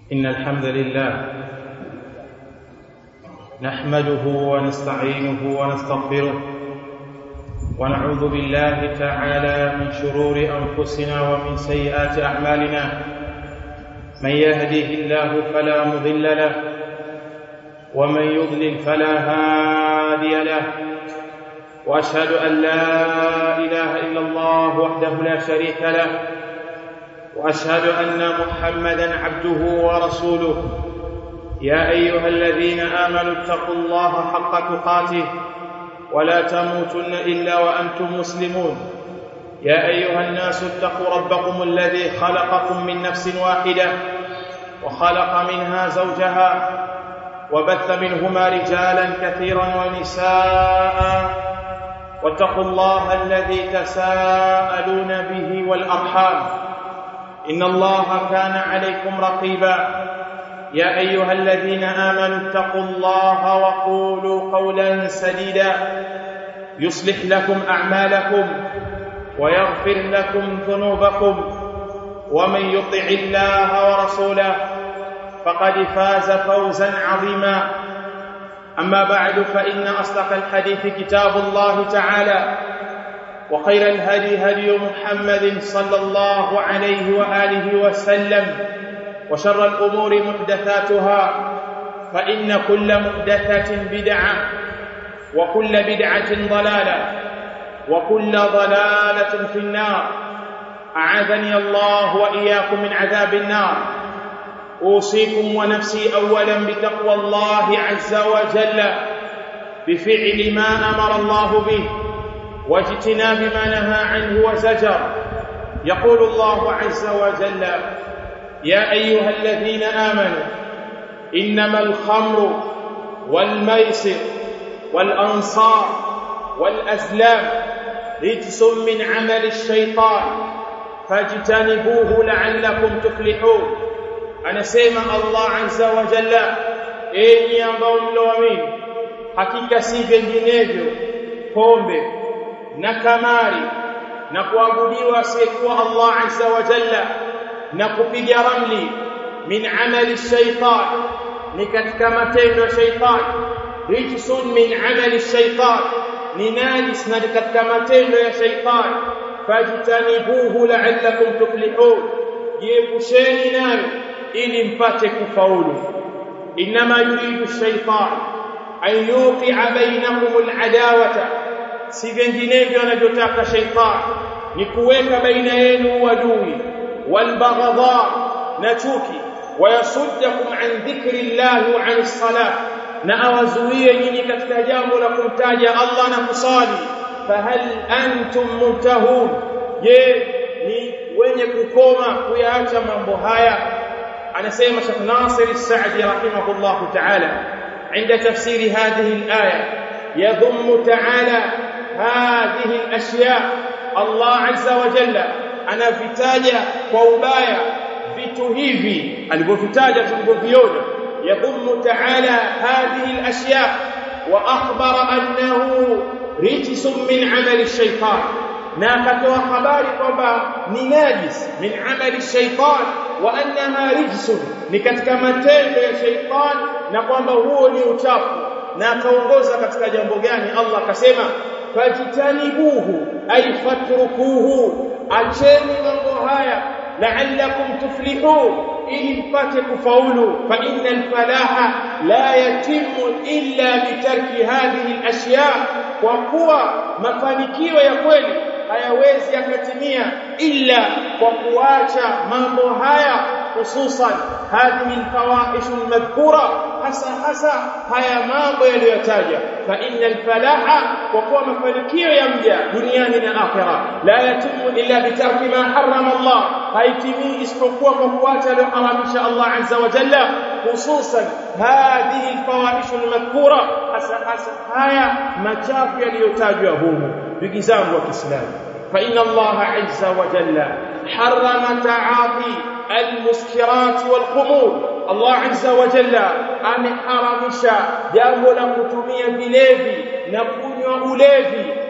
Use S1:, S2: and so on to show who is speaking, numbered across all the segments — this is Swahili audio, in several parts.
S1: إن الحمد لله نحمده ونستعينه ونستغفره ونعوذ بالله تعالى من شرور أنفسنا ومن سيئات أعمالنا من يهده الله فلا مضل له ومن يضلل فلا هادي له واشهد ان لا اله الا الله وحده لا شريك له واشهد ان محمدا عبده ورسوله يا ايها الذين امنوا اتقوا الله حق تقاته ولا تموتن الا وانتم مسلمون يا ايها الناس اتقوا ربكم الذي خلقكم من نفس واحده وخلق منها زوجها وبث منهما رجالا كثيرا ونساء واتقوا الله الذي تساءلون به والارحام ان الله كان عليكم رقيبا يا ايها الذين امنوا اتقوا الله وقولوا قولا سديدا يصلح لكم اعمالكم ويغفر لكم ذنوبكم ومن يطع الله ورسوله فقد فاز فوزا عظيما اما بعد فان اصدق الحديث كتاب الله تعالى وخير الهدي هدي محمد صلى الله عليه واله وسلم وشر الامور محدثاتها فان كل محدثه بدعه وكل بدعه ضلاله وكل ضلاله في النار اعاذني الله واياكم من عذاب النار اوصيكم ونفسي اولا بتقوى الله عز وجل بفعل ما امر الله به واجتناب ما نهى عنه وزجر يقول الله عز وجل يا ايها الذين امنوا انما الخمر والميسر والانصار والازلام رجس من عمل الشيطان فاجتنبوه لعلكم تفلحون anasema Allah azza wa jalla enyi ambao mloamini hakika si vinginevyo pombe na kamari na kuabudiwa asiyekuwa Allah azza wa jalla na kupiga ramli min amali shaitan ni katika matendo ya shaitan rijsun min amali shaitan ni najis na katika matendo ya shaitan fajtanibuhu la'allakum tuflihun jiepusheni nayo ili mpate kufaulu inma yuridu shaytan an yuqi'a bainakum al'adawata si vinginevyo anavyotaka shaytan ni kuweka baina yenu uadui walbaghdha na chuki wayasuddakum an dhikri llahi wa an salah na awazuie nyinyi katika jambo la kumtaja Allah na kusali fahal antum muntahun je ni wenye kukoma kuyaacha mambo haya anasema Sheikh Nasir As-Sa'di rahimahullah ta'ala عند تفسير هذه الآية يضم تعالى هذه الأشياء الله عز وجل أنا vitaja kwa ubaya vitu hivi alivyovitaja tulivyoviona يضم تعالى هذه الأشياء وأخبر أنه رجس من عمل الشيطان na akatoa habari kwamba ni najis min amali shaitan wa annaha rijsun ni katika matendo ya shaitan na kwamba huo ni uchafu na akaongoza katika jambo gani Allah akasema fajtanibuhu ay fatrukuhu acheni mambo haya la'allakum tuflihun ili mpate kufaulu fa innal falaha la yatimu illa bitarki hadhihi al-ashya kwa kuwa mafanikio ya kweli hayawezi yakatimia illa kwa kuacha mambo haya hususan hadhihi alfawahish almadhkura hasa hasa haya mambo yaliyotaja fa innal falaha kwa kuwa mafanikio ya mja duniani na akhera la yatimu illa bitarki ma harrama Allah haitimii isipokuwa kwa kuacha aliyoharamisha Allah azza wa jalla hususan hadhihi alfawahish almadhkura hasa hasa haya machafu yaliyotajwa humu ndugu zangu wa Kiislamu fa inna Allah azza wa jalla harrama ta'ati almuskirat walkhumur Allah azza wa jalla ameharamisha jambo la kutumia vilevi na kunywa ulevi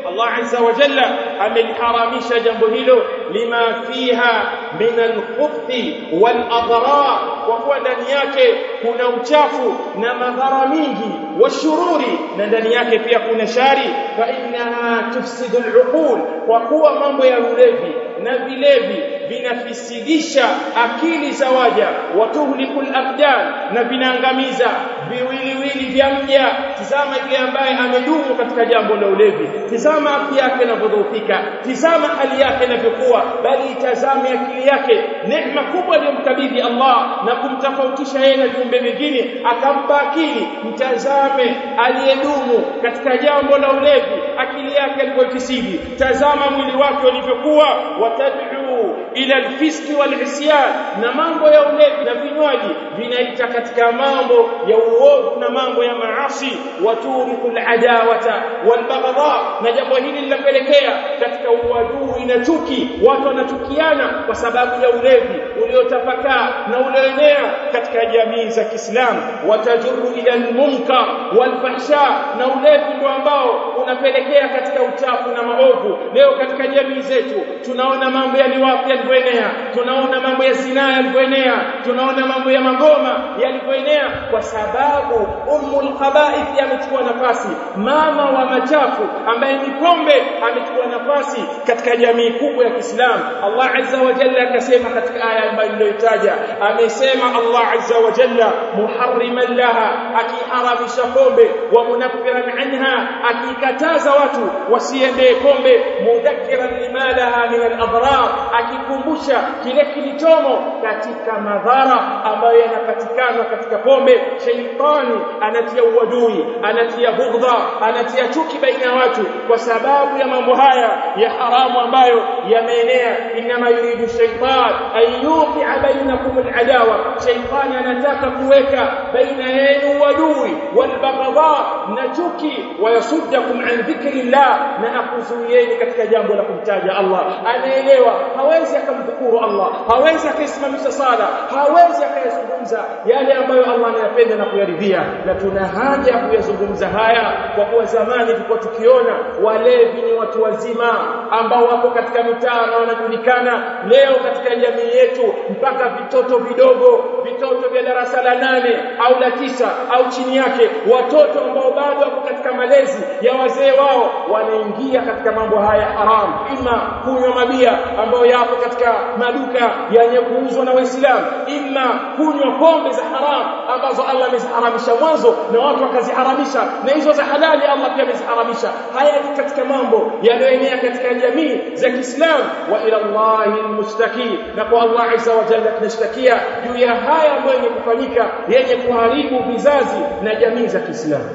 S1: Allah azza wa jalla ameliharamisha jambo hilo lima fiha min al-khubthi wal adrar kwa kuwa ndani yake kuna uchafu na madhara mingi washururi na ndani yake pia kuna shari fa innaha tufsidu al-uqul kwa kuwa mambo ya ulevi na vilevi vinafisidisha akili za waja watuhlikul abdan na vinaangamiza viwiliwili vya mja tizama yule ambaye amedumu katika jambo la ulevi tizama afya yake inavyodhoofika tizama hali yake inavyokuwa bali itazame akili yake neema kubwa aliyomkabidhi Allah na kumtofautisha yeye na viumbe vingine akampa akili mtazame aliyedumu katika jambo la ulevi akili yake ilivyoifisidi tazama mwili wake ulivyokuwa watad'u ila alfiski walisyan na mambo ya ulevi na vinywaji vinaita katika mambo ya uovu na mambo ya maasi waturikul adawata walbaghdha na jambo hili linapelekea katika uadui na chuki watu wanachukiana kwa sababu ya ulevi uliotapakaa na ulioenea katika jamii za Kiislamu watajuru ila almunkar walfahsha na ulevi ndio ambao unapelekea katika uchafu na maovu leo katika jamii zetu tunaona mambo ya liwafi yalivyoenea tunaona mambo ya zinaa yalivyoenea tunaona mambo ya magoma yalivyoenea kwa sababu ummul khaba'ith amechukua nafasi mama wa machafu ambaye ni pombe amechukua nafasi katika jamii kubwa ya Kiislamu Allah azza wa jalla akasema katika aya ambayo niliyotaja amesema Allah azza wa jalla muharriman laha akiharamisha pombe wa munaffiran anha akikataza watu wasiende pombe mudhakkiran limalaha min al-adrar akikumbusha kile kilichomo katika madhara ambayo yanapatikana katika pombe sheitani anatia uadui anatia bughdha anatia chuki baina ya watu kwa sababu ya mambo haya ya haramu ambayo yameenea inama yuridu shaitan an yuqi'a bainakum al-adawa shaitani anataka kuweka baina yenu uadui walbaghdha na chuki wayasuddakum an dhikrillah na akuzuieni katika jambo la kumtaja Allah anaelewa hawezi akamdhukuru Allah hawezi akaisimamisha sala hawezi akayazungumza yale ambayo Allah anayapenda na kuyaridhia na tuna haja ya kuyazungumza haya kwa kuwa zamani tulikuwa tukiona walevi ni watu wazima ambao wako katika mitaa na wanajulikana leo katika jamii yetu mpaka vitoto vidogo vitoto vya darasa la nane au la tisa au chini yake watoto ambao bado wako katika malezi ya wazee wao wanaingia katika mambo haya haramu ima kunywa mabia ambayo yapo katika maduka yenye kuuzwa na Waislamu ima kunywa pombe za haramu ambazo Allah ameziharamisha mwanzo na watu wakaziharamisha na hizo za halali Allah pia ameziharamisha haya ni katika mambo yanayoenea katika jamii za Kiislamu wa ila Allahi almustaki na kwa Allah azza wa jalla tunashtakia juu ya haya ambayo yenye kufanyika yenye kuharibu vizazi na jamii za Kiislamu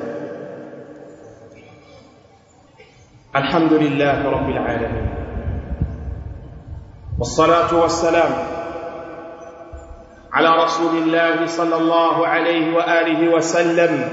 S1: الحمد لله رب العالمين والصلاة والسلام على رسول الله صلى الله عليه وآله وسلم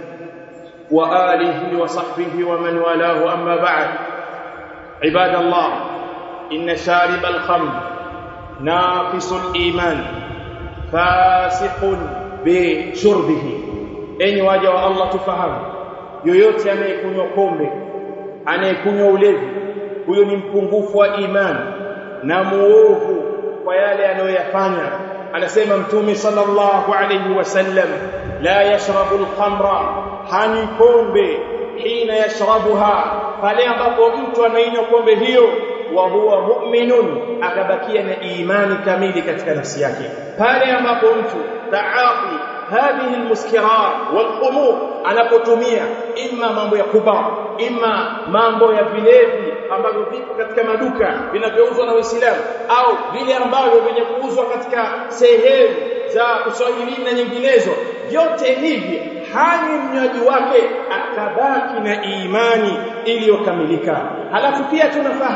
S1: وآله وصحبه ومن والاه أما بعد عباد الله إن شارب الخمر ناقص الإيمان فاسق بشربه أين واجه الله تفهم yoyote anayekunywa pombe anayekunywa ulevi huyo ni mpungufu wa imani na muovu kwa yale anayoyafanya anasema mtume sallallahu alayhi wasallam la yashrabu al-khamra hani pombe hina yashrabuha pale ambapo mtu anainywa pombe hiyo wa huwa mu'minun akabakia na imani kamili katika nafsi yake pale ambapo mtu taati hadhihi almuskirat walqumur anapotumia imma mambo ya kuba imma mambo ya vilevi ambavyo vipo katika maduka vinavyouzwa na Waislamu au vile ambavyo vyenye kuuzwa katika sehemu za uswahilini na nyinginezo vyote hivi hani mnywaji wake akabaki na imani iliyokamilika halafu pia tunafahamu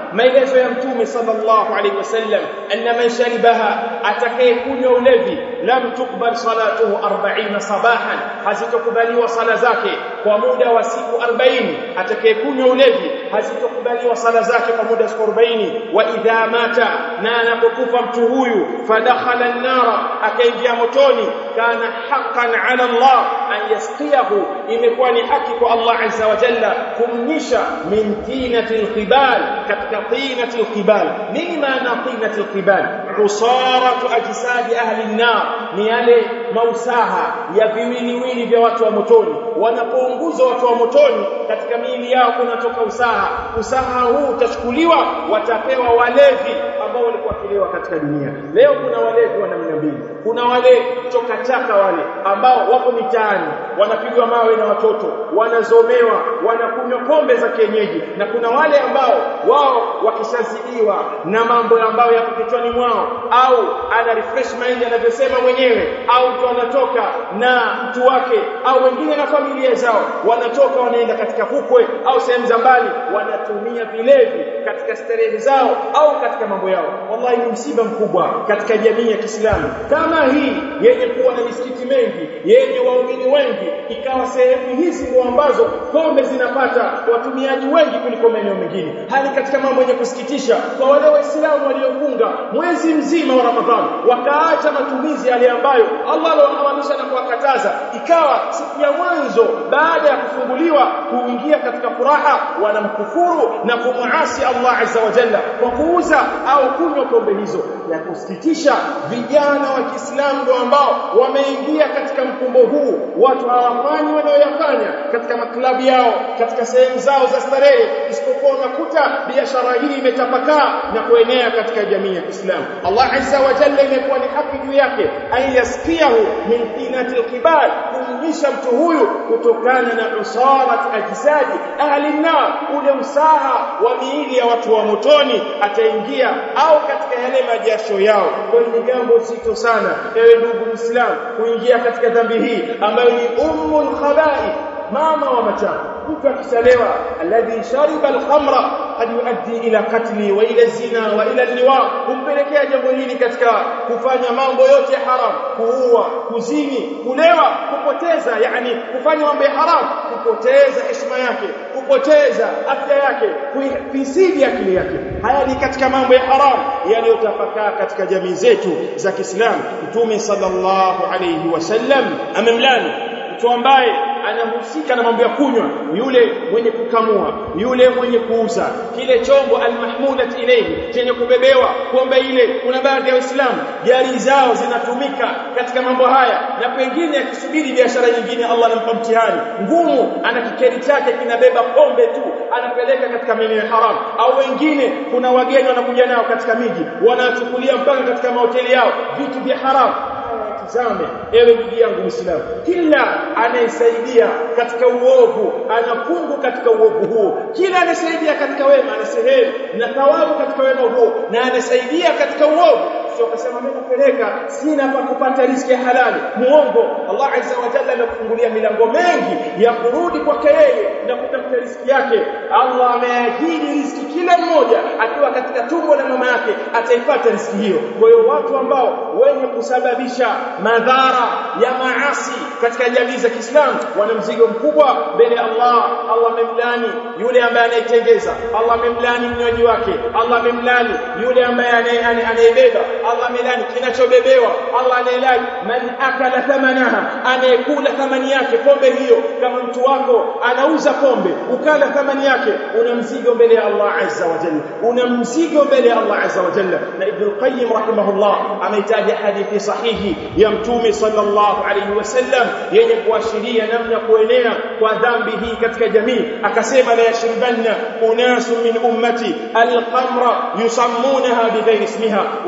S1: maelezo ya mtume sallallahu alaihi wasallam anna man sharibaha atakayekunywa ulevi lam tukbal salatuhu 40 sabahan hazitokubaliwa sala zake kwa muda wa siku 40 atakayekunywa ulevi hazitokubaliwa sala zake kwa muda wa siku 40 wa idha mata na anapokufa mtu huyu fadakhala an-nara akaingia motoni kana haqqan ala Allah an yasqiyahu imekuwa ni haki kwa Allah azza wa jalla kumnyisha min tinatil qibal katika tinatil qibal nini maana tinatil qibal usaratu ajsadi ahli an-nar ni yale mausaha ya viwiliwili vya watu wa motoni wanapounguzwa watu wa motoni katika miili yao kunatoka usaha usaha huu utachukuliwa watapewa walevi ambao walikuwa kilewa katika dunia leo kuna walevi wa namna mbili kuna wale chokachaka wale ambao wako mitaani wanapigwa mawe na watoto wanazomewa wanakunywa pombe za kienyeji na kuna wale ambao wao wakishazidiwa na mambo ambayo yako kichwani mwao au ana refresh mind anavyosema mwenyewe au mtu anatoka na mtu wake au wengine na familia zao wanatoka wanaenda katika fukwe au sehemu za mbali wanatumia vilevi katika starehe zao au katika mambo yao wallahi ni msiba mkubwa katika jamii ya Kiislamu kama hii yenye kuwa na misikiti mengi yenye waumini wengi ikawa sehemu hizi ndio ambazo pombe zinapata watumiaji wengi kuliko maeneo mengine hali katika mambo yenye kusikitisha kwa wale waislamu waliofunga mwezi mzima wa Ramadhani wakaacha matumizi yale ambayo Allah aliwaharamisha na kuwakataza ikawa siku ya mwanzo baada ya kufunguliwa kuingia katika furaha wanamkufuru na kumuasi Allah azza wa jalla kwa kuuza au kunywa pombe hizo ya kusikitisha vijana wa Kiislamu ndio ambao wameingia katika mkumbo huu watu hawafanyi wanayoyafanya katika maklabu yao katika sehemu zao za starehe isipokuwa unakuta biashara hii imetapakaa na kuenea katika jamii ya Kiislamu Allah azza wa jalla imekuwa ni haki juu yake ayasikiahu min tinati alqibal kumnyisha mtu huyu kutokana na usarat ajsadi ahli nar ule usaha wa miili ya watu wa motoni ataingia au katika yale majasho yao kwa ni jambo zito sana ewe ndugu Muislamu kuingia katika dhambi hii ambayo ni ummul khaba'ith mama wa machafu mtu akisalewa alladhi shariba alkhamra qad yuaddi ila katli wa ila zina wa ila liwa kumpelekea jambo hili katika kufanya mambo yote haram kuua kuzini kulewa kupoteza yani kufanya mambo ya haram kupoteza heshima yake kupoteza afya yake kuifisidi akili yake haya ni katika mambo ya haram yaliyotapakaa katika jamii zetu za Kiislamu Mtume sallallahu alayhi wasallam amemlani mtu ambaye anahusika na mambo ya kunywa yule mwenye kukamua yule mwenye kuuza kile chombo almahmudat ilayhi chenye kubebewa pombe ile kuna baadhi ya waislamu gari zao zinatumika katika mambo haya na pengine akisubiri biashara nyingine Allah anampa mtihani ngumu ana kikeri chake kinabeba pombe tu anapeleka katika maeneo haram au wengine kuna wageni wanakuja nao katika miji wanachukulia mpaka katika mahoteli yao vitu vya haram tazame ewe ndugu yangu Muislamu kila anayesaidia katika uovu anafungu katika uovu huo kila anasaidia katika wema ana sehemu na thawabu katika wema huo na anasaidia katika uovu sio kusema mimi napeleka sina pa kupata riziki ya halali muongo Allah azza wa jalla anakufungulia milango mengi ya kurudi kwake yeye na kutafuta riziki yake Allah ameahidi riziki kila mmoja akiwa katika tumbo la mama yake ataipata riziki hiyo kwa hiyo watu ambao wenye kusababisha madhara ya maasi katika jamii za Kiislamu wana mzigo mkubwa mbele ya Allah Allah amemlani yule ambaye anaitengeza Allah amemlani mnywaji wake Allah amemlani yule ambaye anayebeba Allah amelani kinachobebewa Allah anayelani man akala thamanaha anayekula thamani yake pombe hiyo kama mtu wako anauza pombe ukala thamani yake una mzigo mbele ya Allah azza wa jalla una mzigo mbele ya Allah azza wa jalla na Ibn al-Qayyim rahimahullah ameitaja hadithi sahihi ya mtume sallallahu alayhi wasallam yenye kuashiria namna kuenea kwa dhambi hii katika jamii akasema la yashribanna unasu min ummati al-khamra yusammunaha bighairi ismiha wallahi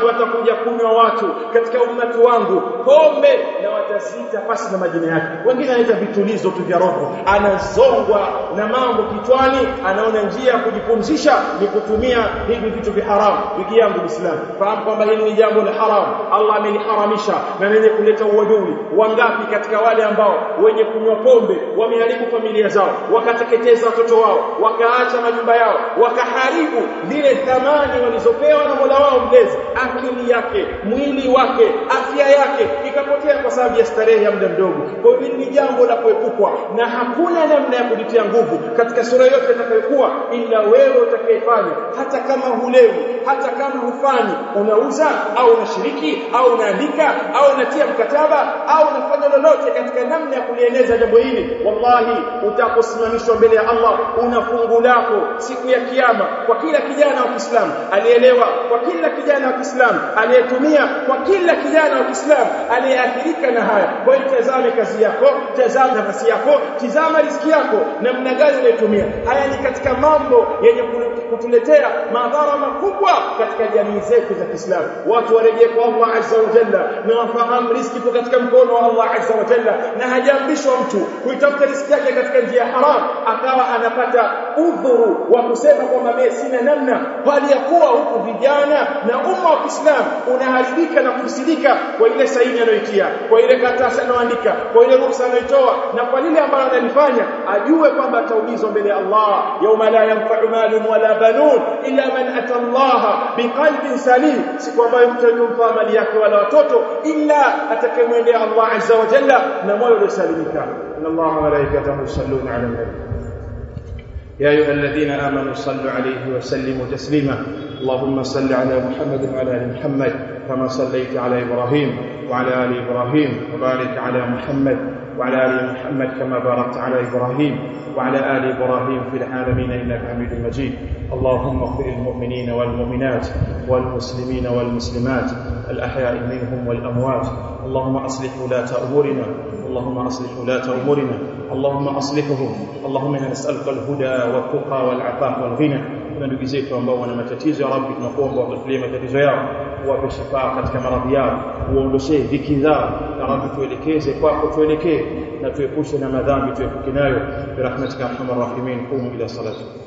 S2: watakuja kunywa watu katika ummati wangu pombe na watazita pasi na majina yake wengine wanaita vitulizo tu vya roho anazongwa na mambo kichwani anaona njia ya kujipumzisha ni kutumia hivi vitu vya haramu wiki yangu Muislamu fahamu kwamba hili ni jambo la haramu Allah ameliharamisha na lenye kuleta uadui wangapi katika wale ambao wenye kunywa pombe wameharibu familia zao wakateketeza watoto wao wakaacha majumba yao wakaharibu zile thamani walizopewa na Mola wao mlezi akili yake mwili wake afya yake ikapotea kwa sababu ya starehe ya muda mdogo kwa hiyo ni jambo la kuepukwa na hakuna namna ya kujitia nguvu katika sura yote itakayokuwa ila wewe utakayefanya hata kama hulewi hata kama hufanyi unauza au unashiriki au unaandika au unatia mkataba au unafanya lolote katika namna ya kulieneza jambo hili wallahi utaposimamishwa mbele ya Allah una fungu lako siku ya kiyama kwa kila kijana wa Kiislamu alielewa kwa kila kijana wa Kiislamu aliyetumia kwa kila kijana wa Kiislamu aliyeathirika na haya kwa hiyo tazame kazi yako tazama nafasi yako tizama riziki yako namna gani unaitumia haya ni katika mambo yenye kutuletea madhara makubwa katika jamii zetu za Kiislamu watu warejee kwa Allah azza wa jalla na wafahamu riziki ipo katika mkono wa Allah azza wa jalla na hajaambishwa mtu kuitafuta riziki yake katika njia haram akawa anapata udhuru wa kusema kwamba mimi sina namna bali ya kuwa huku vijana na umma wa Kiislamu unaharibika na kufisidika kwa ile saini anayoitia kwa ile karatasi anayoandika kwa ile ruhusa anayoitoa na kwa lile ambalo analifanya ajue kwamba ataulizwa mbele ya Allah yauma la yanfa'u malun wala banun illa man ata Allah biqalbin salim siku ambayo mtu hajumpa mali yake wala watoto illa atakayemwendea Allah azza wa jalla na moyo uliosalimika inna Allah wa malaikatahu yusalluna ala nabi يا أيها الذين آمنوا صلوا عليه وسلموا تسليما اللهم صل على محمد وعلى آل محمد كما صليت على إبراهيم وعلى آل إبراهيم وبارك على محمد وعلى آل محمد كما باركت على إبراهيم وعلى آل إبراهيم في العالمين إنك حميد مجيد اللهم اغفر للمؤمنين والمؤمنات والمسلمين والمسلمات الأحياء منهم والأموات اللهم أصلح ولاة أمورنا اللهم أصلح ولاة أمورنا اللهم أصلحهم اللهم إنا نسألك الهدى والتقى والعفاف والغنى na ndugu zetu ambao wana matatizo ya Rabbi tunakuomba watulie matatizo yao uwape shifaa katika maradhi yao uondoshee dhiki zao na Rabbi tuelekeze kwako tuelekee na tuepushe na madhambi tuepuke nayo birahmatika arhamar rahimin qumu ila salati